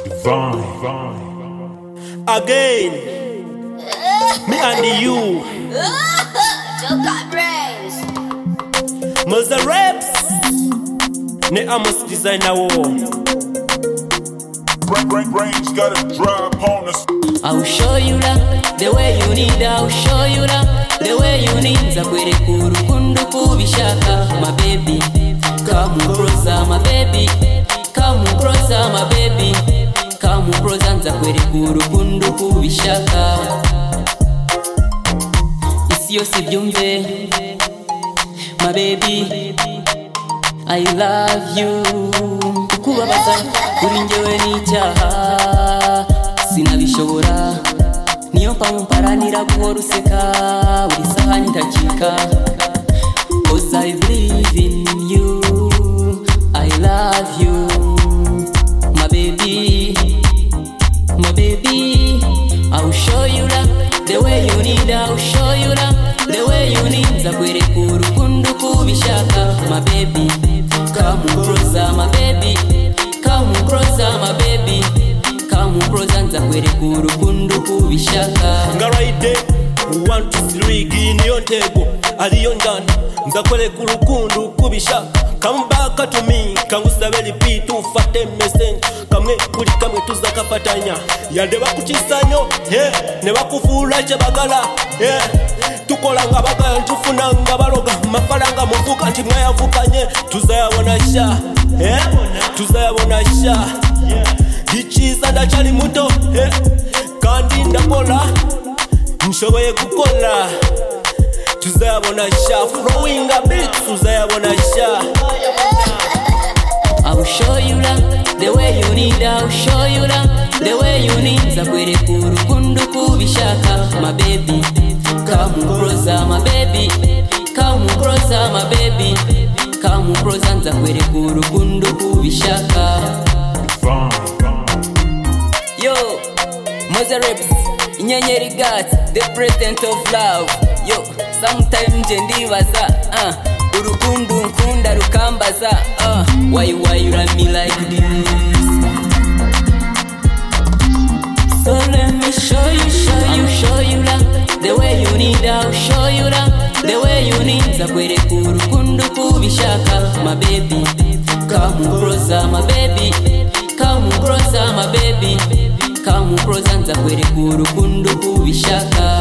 Vine, vine. Again, me and you, Joe got brains. Mother Reps, ne Amos Designer War. Brain, brain, brains got a drive on us. I'll show you that the way you need. I'll show you that the way you need. Nzakwereka urukundo kubishaka, my baby. Come closer, my baby. Come closer, my baby. Come closer, nzakwereka urukundo kubishaka. Isi yose ibyumve, my baby. I love you. Kukubabaza kuri njyewe ni icyaha, sinabishobora. Niyo mpamvu mparanira guhora useka buri saha ndakika. Cause I believe in you. I love you. My baby, my baby. I'll show you love the way you need. I'll show you love the way you need. Nzakwereka urukundo uko ubishaka, my baby. Come closer, my baby. Come closer, my baby. Come closer, nzakwereka urukundo uko ubishaka. ngaraide wantu silwigi niyo ntego aliyo njana nzakoleka urukundo ukubisha kambaka tumi kangusabe lipiti ufate message kamwe kuli kamwe tuzakafatanya yande bakukisanyo ye ne bakufuula kye bagala ye tukola nga bagala tufuna nga baloga mafaranga muvuka nti mwayavukanye tuzayabona sha ye tuzayabona sha ikiza ndakyali muto ye kandi ndakola nshoboye gukora tuzayabona sha flowinga beat tuzayabona sha I'll show you love the way you need. I'll show you love the way you need. Nzakwereka urukundo kubishaka, my baby. Come closer, my baby. Come closer, my baby. Come closer, nzakwereka urukundo kubishaka. Vine, vine. Yo, Mother Reps, Inyenyeri Gat, the president of love. Yo, sometime nje ndibaza, uh, urukundo nkunda rukambaza, uh, why why you love me like this? So let me show you, show you, show you love the way you need. I'll show you love the way you need. Nzakwereka urukundo kubishaka, my baby. Come closer, my baby. Come closer, my baby. Come closer, nzakwereka urukundo kubishaka.